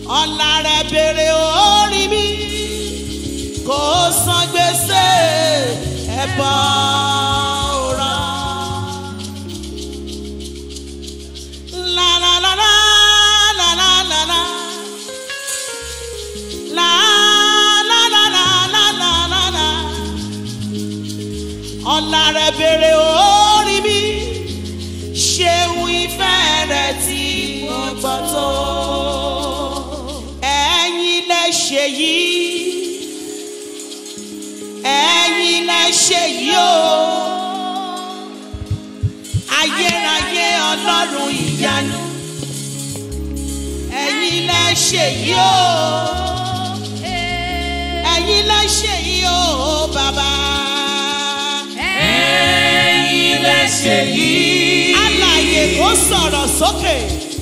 ọ̀la rẹ̀ béèrè orí mi kò san gbèsè ẹ̀bọ òrà. La la la la la la la la. La la la la la la la la. Ọ̀la rẹ̀ béèrè orí mi ṣeun ìfẹ́ rẹ̀ tí mo gbọ́ tó. Ẹ̀yin lẹ ṣe yìí. Ẹ̀yin lẹ ṣe yìí o. Ayérayé ọlọ́run ìyanu. Ẹ̀yin lẹ ṣe yìí o. Ẹ̀yin lẹ ṣe yìí o bàbá. ẹ̀yin lẹ ṣe yìí. Alàyè kò sọ̀rọ̀ sókè.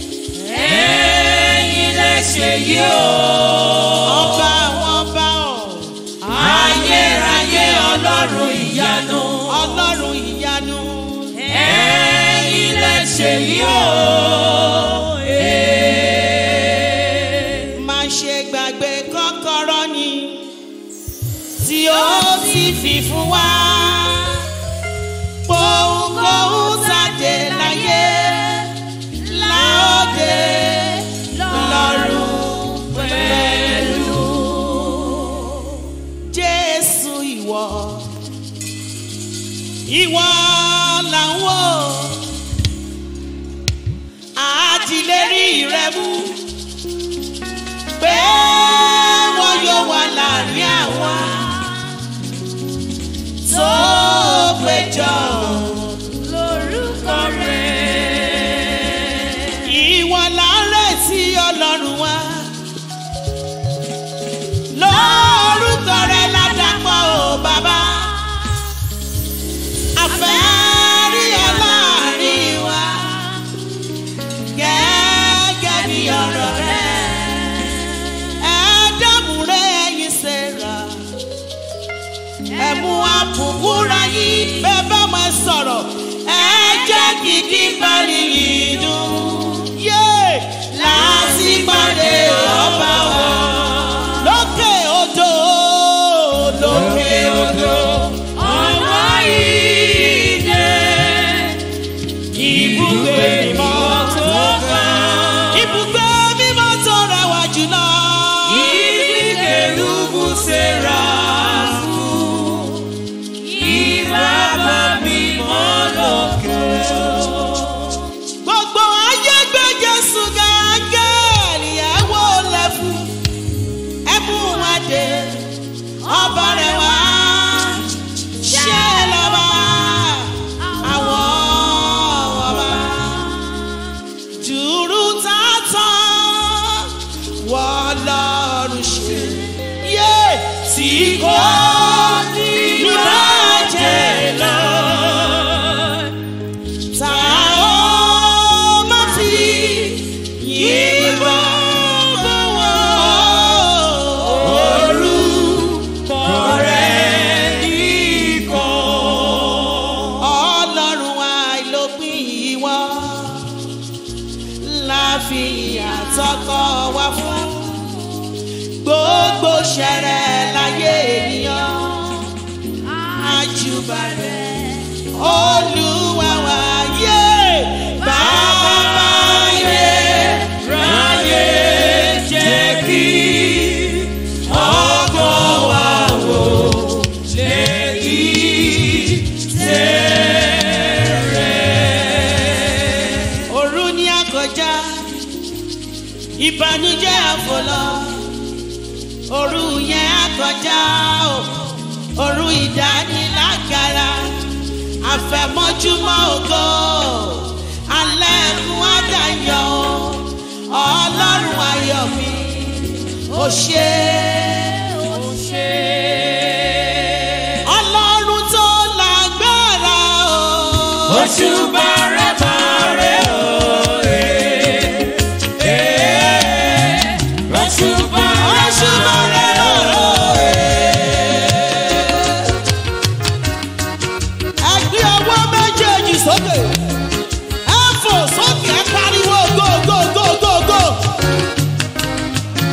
ẹ̀yin lẹ ṣe yìí o. Ọba àwọn ọba ọ̀. ayérayé ọlọ́run ìyanu. Ọlọ́run ìyanu. ẹ̀yin lẹ ṣe yìí o. Má ṣe gbàgbé kọ́kọ́rọ́ ni tí ó ti fi fún wa. Pohùnkóhùn tàdé láyé láòdè lọ́rùn pẹ̀lú. Jésù ìwọ, ìwọ là ń wò. Àdìlérí rẹ mú pé wọ́n yóò wà láàrin àwọn tó péjọ. lórúkọ rẹ̀. Ìwọ là ń retí ọlọ́run wa. Lórúkọ rẹ̀ ládàpọ̀ o bàbá. Àfẹ́ rí ọ láàrin wa. Gẹ́gẹ́ bí ọ̀rọ̀ rẹ̀. Ẹ̀ẹ́dẹ́mùrẹ́ ẹ̀yin ṣèrà. Ẹ̀mú àbùkúra yìí bẹ́ẹ̀ bá máa sọ̀rọ̀. Ẹ jẹ́ kìkì parí yìí dùn. Yé láti pàdé ọba wa. Lókè odò, lókè odò. ọwọ́ ìdè. Ibùgbé mímọ́ tó ga. Ibùgbé mímọ́ tó rẹwà jùlọ. Ibi kérúbù séráfù. Ìbábá mímọ́ lókè. Gbogbo ayé gbé Jésù gàgẹ́ẹ̀lì ẹ̀ wò lẹ́fù. Ẹ mú wọn dé ọba rẹ̀ wá. Ṣé lọ́ba àwọn ọba? Jùrù tààtàn wọ́n lọ́rùn ṣe. Yé tí kò ní bàjẹ́ lọ. Ta ó má fi yìnbọn bọ̀ wọ́n. Orúkọ rẹ̀ nìkan. Ọlọ́run àìlópin ìwọ la fi àtọkọ wá fún gbogbo ṣẹrẹ láyé ènìyàn àjùbà rẹ̀ olúwa wa yé bàbá yé Ráyé jẹ́ kí ọkọ̀ wa wò lè kí tẹ̀rẹ̀. òru ní àkọjá ìbànújẹ́ àfọlọ òru yẹn àkọjá o òru ìdánilágara àfẹ̀mọ́júmọ́ ògo alẹ́ ẹ̀kún àdáyọ̀ ọlọ́run ayọ̀ mi ò ṣe Ó ṣe ọlọ́run tó lágbára o. oṣù bàrẹ̀ bàrẹ̀ òye. Oṣù bàrẹ̀ Oṣù bàrẹ̀ Ẹ gbé ọwọ́ méjèèjì sókè. Ẹ fò sókè ẹ pariwo go go go go go.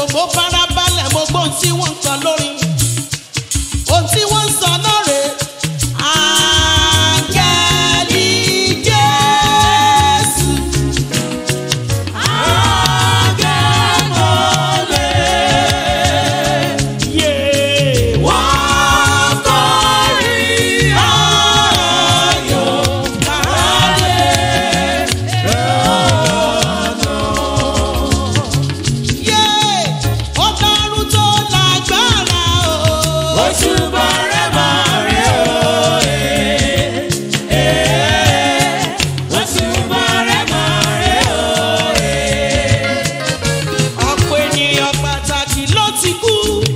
pariwo mo fara balẹ̀ mo gbọ́ ohun tí wọ́n ń sọ lórí ohun tí wọ́n ń sọ náà rè áńgẹ́lì jésù yé wọ́n kọrin ayọ̀ kálẹ̀ yé ọlọ́run tó lágbára o. ọ̀pọ̀ ènìyàn pàtàkì ló ti kú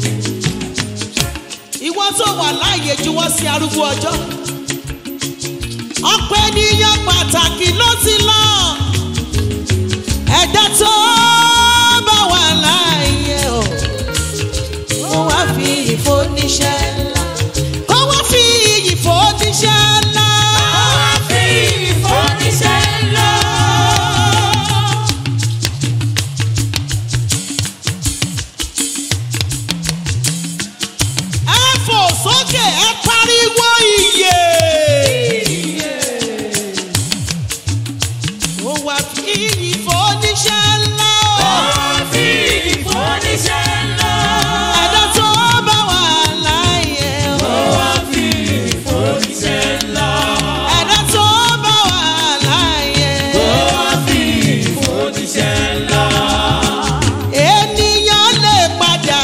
ìwọ tó wà láàyè juwọ́ sí arúgbó ọjọ́ ọ̀pọ̀ ènìyàn pàtàkì ló ti lọ ẹ̀dá tó bá wà láàyè o kó wá fi ìfòníṣẹ́ ńlá kó wá fi ìfòníṣẹ́ ńlá. ẹ fò sókè ẹ pariwo iye. ó wá fi ìfòníṣẹ́ ńlá o. ẹ̀dá tó bá wà láàyè o. ẹ̀dá tó bá wà láàyè o. ènìyàn lè padà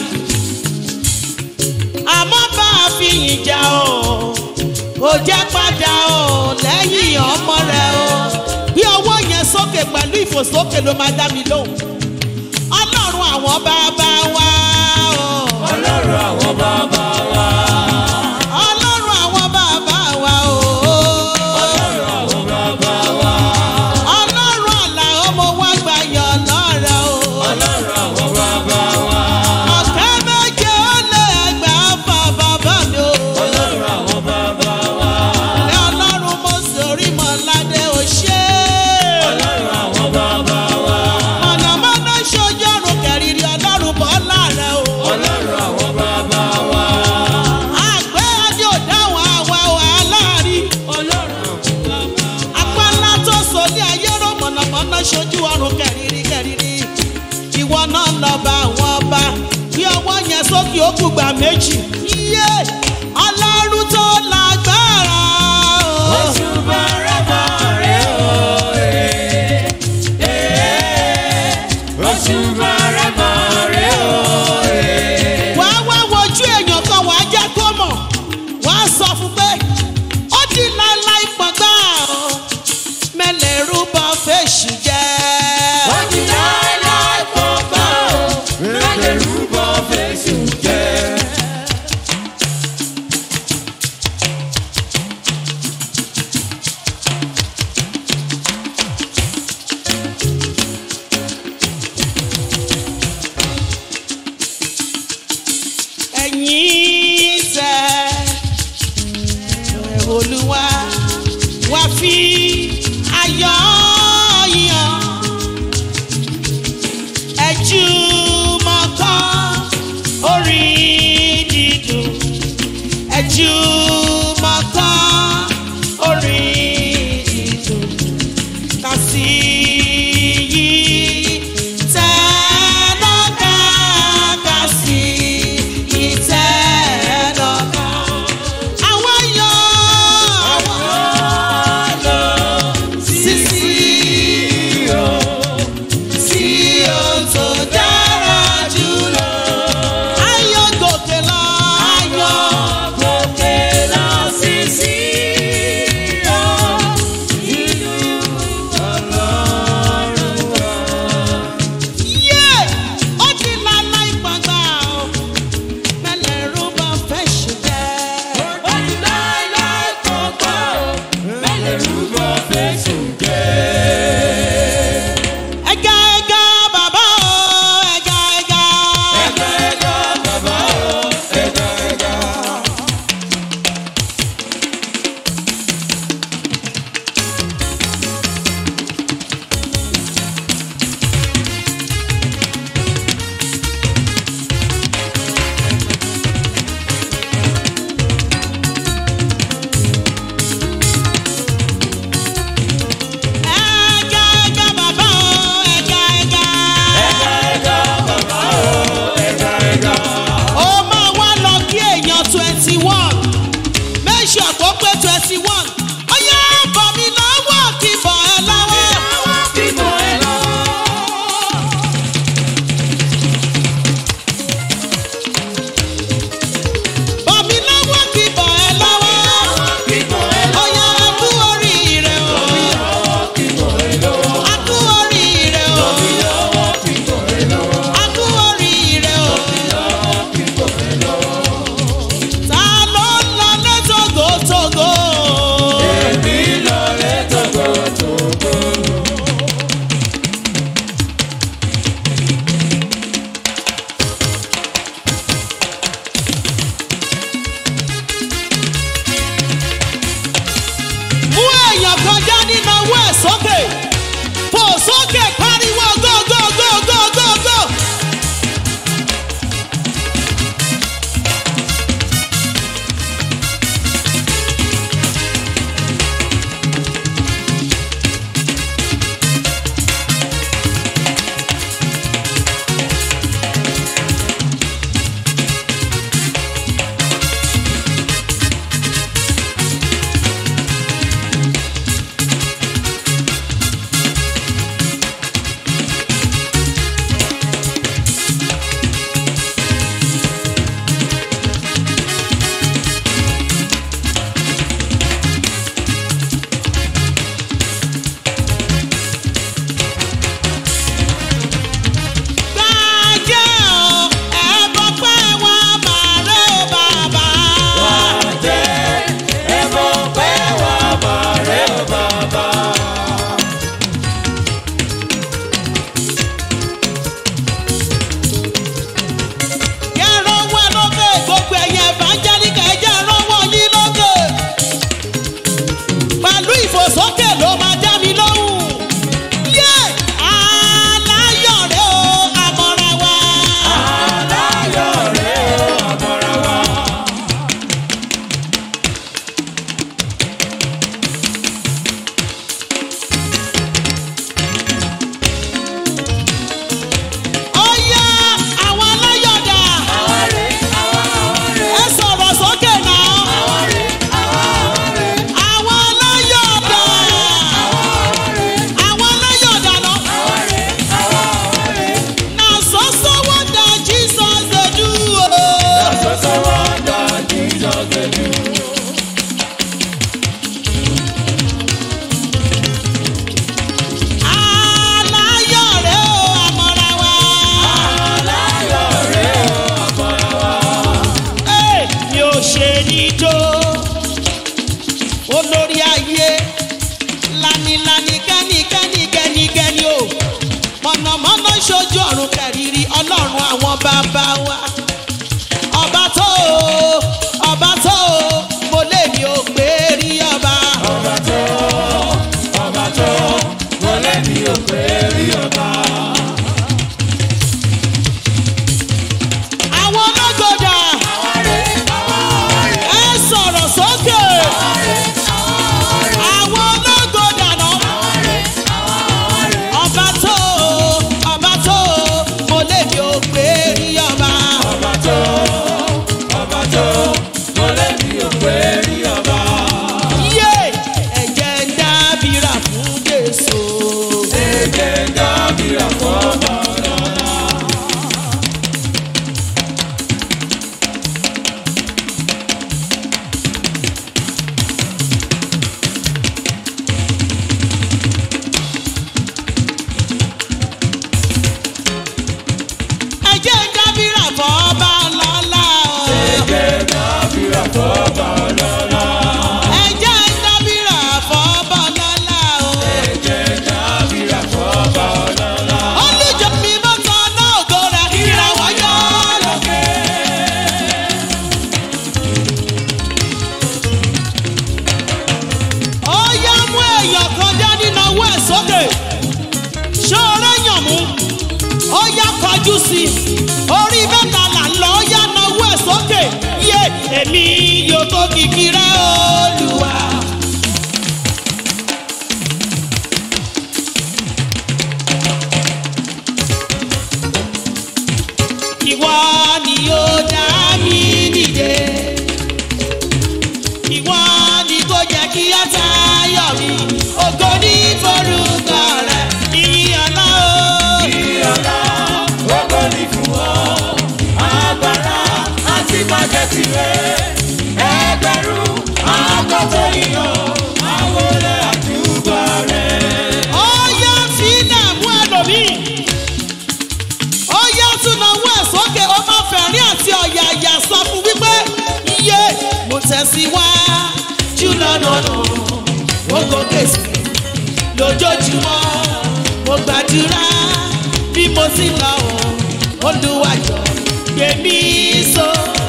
àmọ́ bá a fi yìn jà o ò jẹ́ padà o lẹ́yìn ọmọ rẹ o bí ọwọ́ yẹn sókè pẹ̀lú ìfòsókè ló máa dá mi lóhùn ọlọ́run àwọn bàbá wa o Ọlọ́run àwọn bàbá wa. ọlọ́run àwọn bàbá wa o Ọlọ́run àwọn bàbá wa. ọlọ́run àlà ọmọ wa gbàyàn lọ́rẹ̀ o. Ọlọ́run àwọn bàbá wa. ọ̀kẹ́ méje ó lé ẹgbàá fà bàbá mi o. Ọlọ́run àwọn bàbá wa. Ẹ ọlọ́run mo sórí mọ̀ládé ò ṣe. Ọlọ́run àwọn bàbá wa. mọ̀nàmọ́ná ṣojú ọ̀run kẹrìírí ọlọ́run bọ́ láàrẹ̀ o. Ọlọ́run àwọn bàbá wa. àgbẹ̀ adé ò dáhùn àwa wàhálà rí. Ọlọ́run àwọn bàbá wa. apálá tó so ní ayé rò mọ̀nàmọ́ná ṣojú ọ̀run kẹrìírí kẹrìírí. ìwọ náà lọ bá àwọn ọba bí ọwọ́ yẹn sókè ó kùgbà méjì. iye ọlọ́run tó lágbára o. Oṣù bàrẹ́bà rẹ̀ o. Oṣù bàrẹ́bà rẹ̀ o. wàá wá wojú èèyàn kan wàá jẹ́ kó mọ̀ wàá sọ fún pé ó di láéláé pọ̀gbà ọ́ mẹ́lẹ̀ rúbọ fèsì jẹ́. Wọ́n ti láéláé pọ̀ gbà ó. Mẹ́lẹ̀ rúbọ fèsì jẹ́. ẹ̀yin tẹ́ ẹ̀ olúwa wá fi ayọ̀ yàn ẹ̀jú mọ́kàn orin dídùn ẹ̀jú mọ́kàn orin dídùn kàsí yìí tẹ́lọ́gà kàsí yìí tẹ́ orí mẹ́ta là ń lọ yá náwó ẹ̀ sókè yé èmi yóò tó kìkì rẹ olùwà. ìwọ ni yóò dá mi dìde ìwọ ni kò jẹ́ kí á tayọ̀ mi ògo ní forúkọ rẹ̀ ìyìn ọ̀la o. Ìyọ̀lá ògo ni fún ọ, agbára àti májẹ̀ tirẹ̀. Ẹgbẹ̀rún àkọ́tọ̀ ìyàn, àwọn olè àdúgbò rẹ̀. ó yá sílẹ̀ mú ẹlòmíì ó yá tún náwó ẹ̀ sókè ó máa fẹ̀rín àti ọ̀yàyà sọ fún wípé iye mo tẹ̀síwájú lọ́nà ó gòkè sí lójoojúmọ́ mo gbàdúrà bí mo ti lọ ò olùwàjọ gbèmí so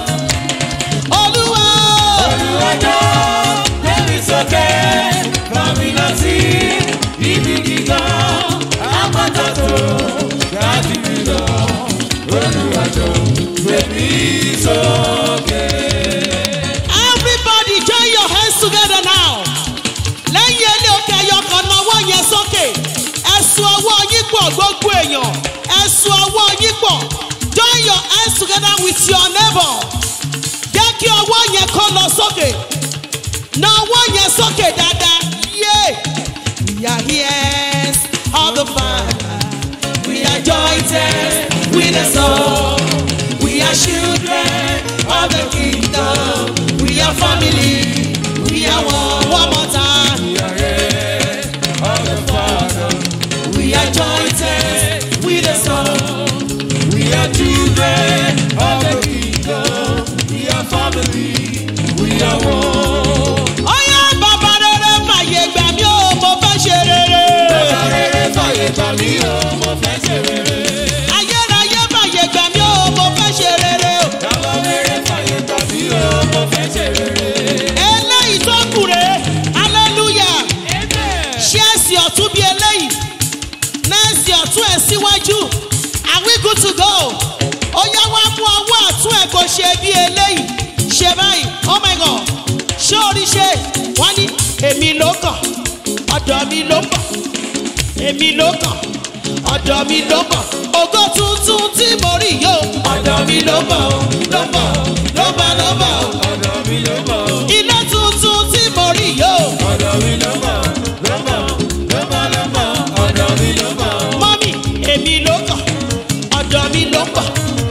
olúwa o. Olùwàjọ́ gbẹ̀mí sókè, kọ́mi lọ sí ibi gíga, àpáta tó ga jù mí lọ. Olùwàjọ́ gbẹ̀mí sókè. Everybody join your hands together now. Lẹ́yìn ilé òkè ẹyọkan náwó yẹn sókè. Ẹ̀sùn ọwọ́ yín pọ̀ gbogbo èèyàn. Ẹ̀sùn ọwọ́ yín pọ̀. Join your hands together with your neighbor. Jẹ́ kí ọwọ́ yẹn kó lọ sókè. Náwó yẹn sókè dáadáa. Yé! We are heirs of the Father. We are jointed with the soul. We are children of the kingdom. We are family. We are one. One more time. We are jointed with the soul. We are children of the kingdom. We are family. We are one. Ọyá bàbá rere fàyè gbà mí o, mo fẹ́ ṣe rere. Bàbá rere fàyè gbà mí o, mo fẹ́ ṣe rere. Ayérayé fàyè gbà mí o, mo fẹ́ ṣe rere o. Bàbá rere fàyè gbà mí o, mo fẹ́ ṣe rere. Eléyìí tó kù rèé, hallelujah. Ṣé ẹ̀sìn ọ̀tún bí eléyìí? Nẹ́ẹ̀sì ọ̀tún ẹ̀ síwájú. Are we good to go? Ó yá wá mú ọwọ́ ọ̀tún ẹ̀ kó ṣe bí eléyìí. Ṣé báyìí? Oh my God! Ṣé orí ṣe? Wọ́n ní èmi ló kàn, ọ̀dọ̀ mi ló bọ̀. Èmi ló kàn, ọ̀dọ̀ mi ló bọ̀. Ògo tuntun tí mo rí yóò. Ọ̀dọ̀ mi ló bọ̀, ló bọ̀, ló bọ̀, ló bọ̀. Ọ̀dọ̀ mi ló bọ̀, Ilé tuntun tí mo rí yóò. ọ̀dọ̀ mi ló bọ̀, ló bọ̀, ló bọ̀, ló bọ̀. Ọ̀dọ̀ mi ló bọ̀, mọ́mì èmi ló kàn ọ̀dọ̀ mi ló pọ̀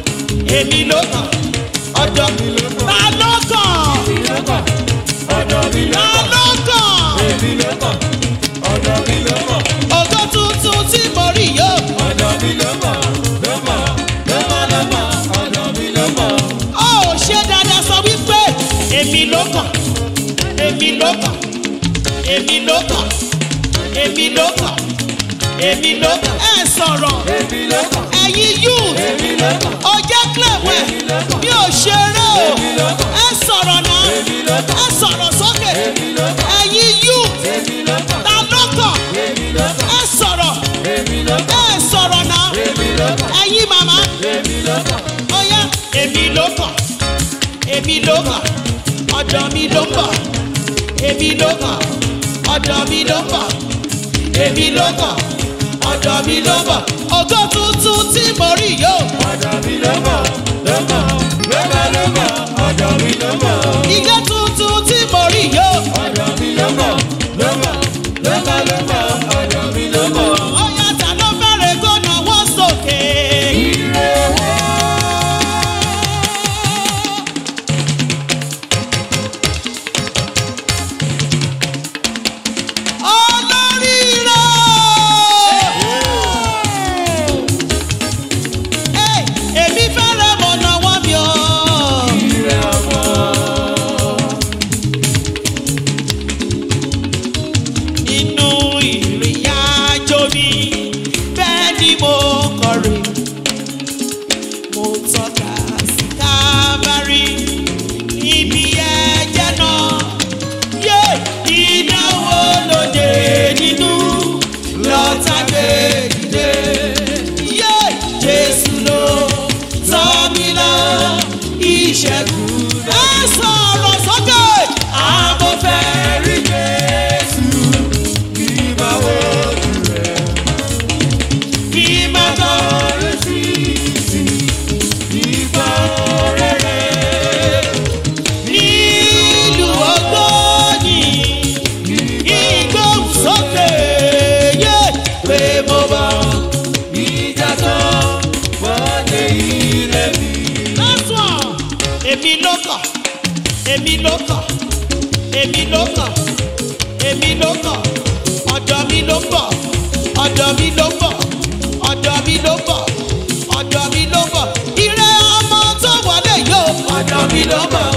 èmi ló kàn ọ̀dọ̀ mi ló kàn ta ló kàn mi ló bọ̀, ọ̀dọ̀ mi ló ta bọ̀. ló kàn Èmi ló bọ̀, ọ̀dọ̀ mi ló bọ̀. ògo tuntun tí mo rí yóò Ọ̀dọ̀ mi ló bọ̀, ló bọ̀, ló bọ̀, ló bọ̀. Ọ̀dọ̀ mi ló bọ̀. ó ṣe dáadáa sọ wípé èmi ló kàn èmi ló kàn èmi ló kàn èmi ló kàn èmi ló kàn ẹ sọ̀rọ̀ Èmi ló bọ̀, ẹ̀yin youth èmi ló bọ̀. ó jẹ́ clewẹ̀ mi ò ṣeré o ẹ sọ̀rọ̀ náà Èmi ló bọ̀, ẹ sọ̀rọ̀ sókè èmi ló bọ̀. ẹ̀yin youth Èmi ló bọ̀, ta ló kàn èmi ló bọ̀. ẹ sọ̀rọ̀ Èmi ló bọ̀, ẹ sọ̀rọ̀ náà èmi ló bọ̀. ẹ̀yin màmá Èmi ló bọ̀, ọ̀yá èmi ló kàn èmi ló kàn ọ̀dọ̀ mi ló ń bọ̀ èmi ló kàn ọ̀dọ̀ mi ló ń bọ̀ èmi ló kàn ọ̀dọ̀ mi ló ń bọ̀ ògo tuntun tí mo rí yóò ọ̀dọ̀ mi ló bọ̀, ló bọ̀, ló bọ̀, ló bọ̀. Ọ̀dọ̀ mi ló bọ̀, ilé tuntun tí mo rí yóò ọ̀dọ̀ mi ló bọ̀, ló bọ̀, ló bọ̀, ló bọ̀. Ọ̀dọ̀ mi ló bọ̀. ọ̀yá ta ló fẹ́rẹ̀ kó náwó sókè. Olóríire! Ey, èmi fẹ́rẹ̀ mọ̀ náwó mi o. Ire ọmọ, Nínú ìrìn àjò mi, bẹ́ẹ̀ ni mo kọrin. Mo tọ́ka sí Kábárì níbi ẹ̀jẹ̀ náà. Yé ìnáwó lóde nínú lọ́tà gbé dìde. Yé Jésù ló tọ́ ìṣẹ́gun ẹ sọ̀rọ̀ sókè. àmọ́ fẹ́ rí Jésù kí máa wojú rẹ̀ kí má tọ́ lórí sí ìgbà rere. nílùú ògbóni ìgbóhùnsókè yé pé mo bọ̀. Ìjà tán wọlé ilé mi. last one. èmi ló kàn èmi ló kàn èmi ló kàn èmi ló kàn ọ̀dọ̀ mi ló bọ̀ ọ̀dọ̀ mi ló bọ̀ ọ̀dọ̀ mi ló bọ̀ ọ̀dọ̀ mi ló bọ̀ ire ọmọ tó wọlé yóò ọ̀dọ̀ mi ló bọ̀